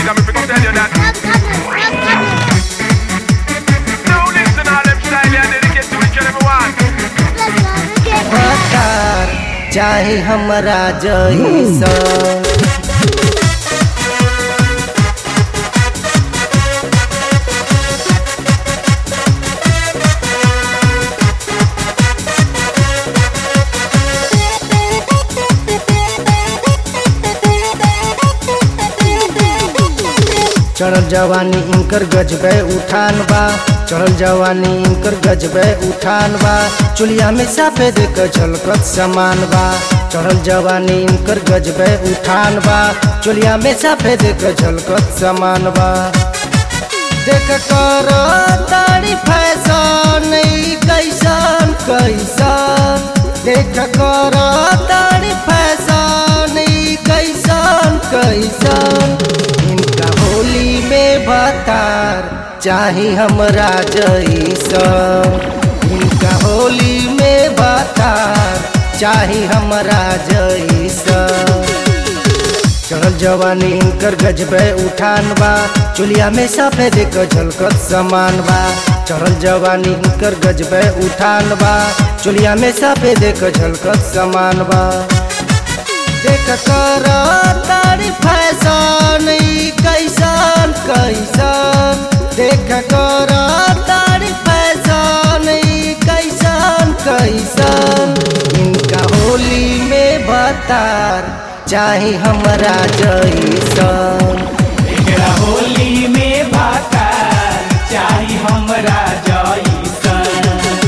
wicked, I'm gonna tell you that. Now listen, all them style and dedicate to each and every one. हकार चाहे हमरा जैसन चढ़ल जवानी इनकर गजबे उठान बा चढ़ल जवानी इनकर गजबे उठान बा चुलिया में सफेद क झलकत समान बा चढ़ल जवानी इनकर गजबे उठान बा चुलिया में सफेद क झलकत समान बा देख कर तारी फैशन ई कैसन कैसन देख कर तारी फैशन ई कैसन कैसन इनका होली में भतार चाहे हमरा जैसन इनका होली में भतार चाहे हमरा जैसन चढ़ल जवानी इनकर गजबे उठान बा चुलिया में सफेद क झलकत समान बा चढ़ल जवानी इनकर गजबे उठान बा चुलिया में सफेद क झलकत समान बा देख कर तारी फैशन ई कैसन कैसन देख कर तारी फैशन ई कैसन कैसन इनका होली में भतार चाहे हमरा जैसन एकरा होली में भाता चाही हमरा जैसन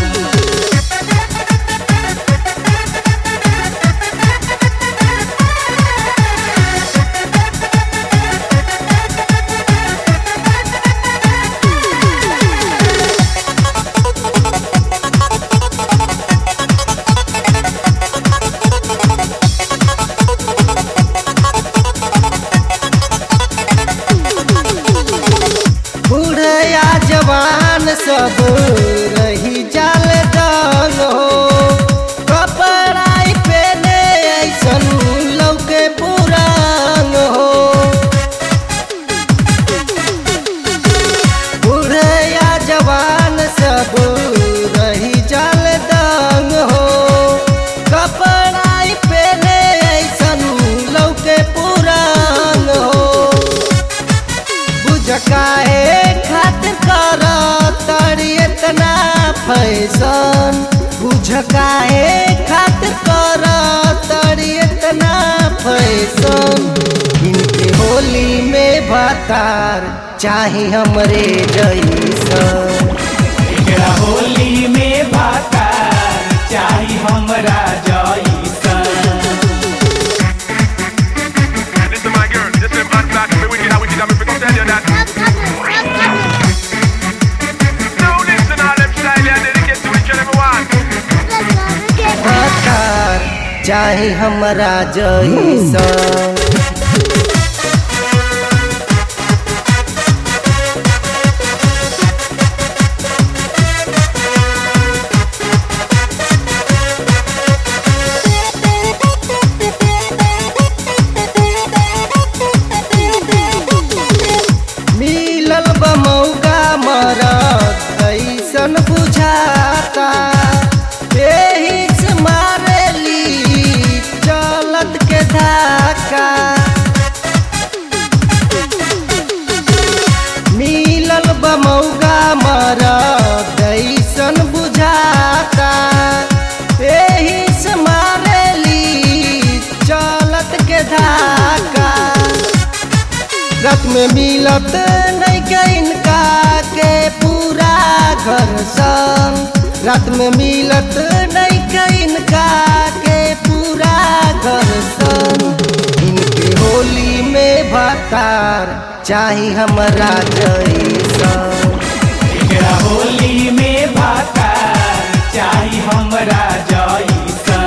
बूढ़या जवान सब रही जाल दंग हो कपड़ा पहने ऐसन लौके पुरान हो बूढ़या जवान सब रही जाल दंग हो कपड़ा पहने ऐसन लौके पुरान हो बुझ काहे खातिर कर तड़ी इतना फैशन बुझ काहे खातिर कर तड़ी इतना फैशन इनके होली में भतार चाहे हमरे जैसन एकरा होली में भाता चाही हमरा जैसन Listen, my girl, this is bad black, me wicked, I'm wicked, I'm gonna tell you that. Now listen, all them style and dedicate to each and every one. भतार चाहे हमरा जैसन मिलल बा मौका मरद ऐसन बुझाता एही से मारेली चलत के धाका मिलल बा मौका मरद ऐसन बुझाता एही से मारेली चलत के धाका रात में मिलत नहीं के इनका के पूरा घर संग रात में मिलत नहीं के इनका के पूरा घर संग इनके होली में भतार चाहे हमरा जैसन एकरा होली में भाता चाही हमरा जैसन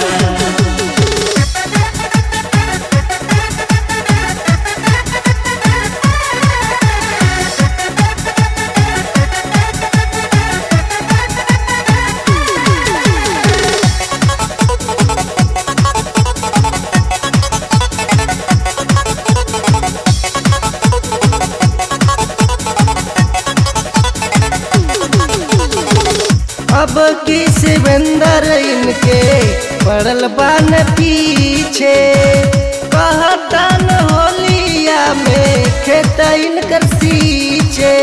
अब की शिवेंदर इनके पड़ल बान पीछे कहतन होलिया में खेत इनकर सींचे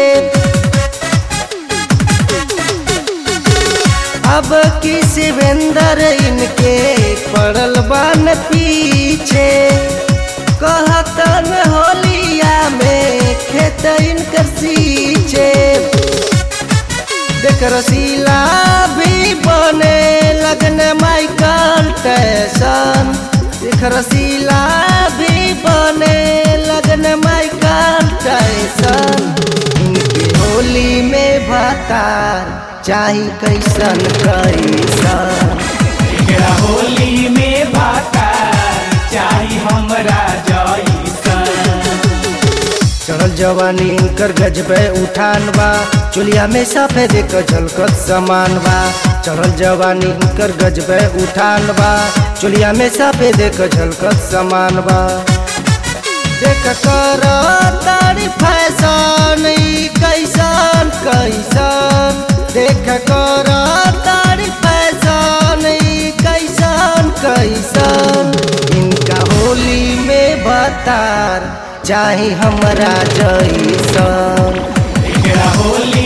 अब की शिवेंदर इनके पड़ल बान पीछे कहतन होलिया में खेत इनकर सींचे देख रसीला भी बने लगन माइकल टैसन देख रसीला भी बने लगन माइकल टैसन इनके होली में भतार चाही कैसन कैसन एकरा होली में भाता चाही हमरा जैसन चढ़ल जवानी इनकर गजबे उठान बा चुलिया में सफेद क झलकत समान बा चढ़ल जवानी इनकर गजबे उठान बा चुलिया में सफेद क झलकत समान बा देख कर तारी फैशन ई कैसन कैसन देख कर तारी फैशन ई कैसन कैसन इनका होली में बतार चाही हमरा जैसन एकरा होली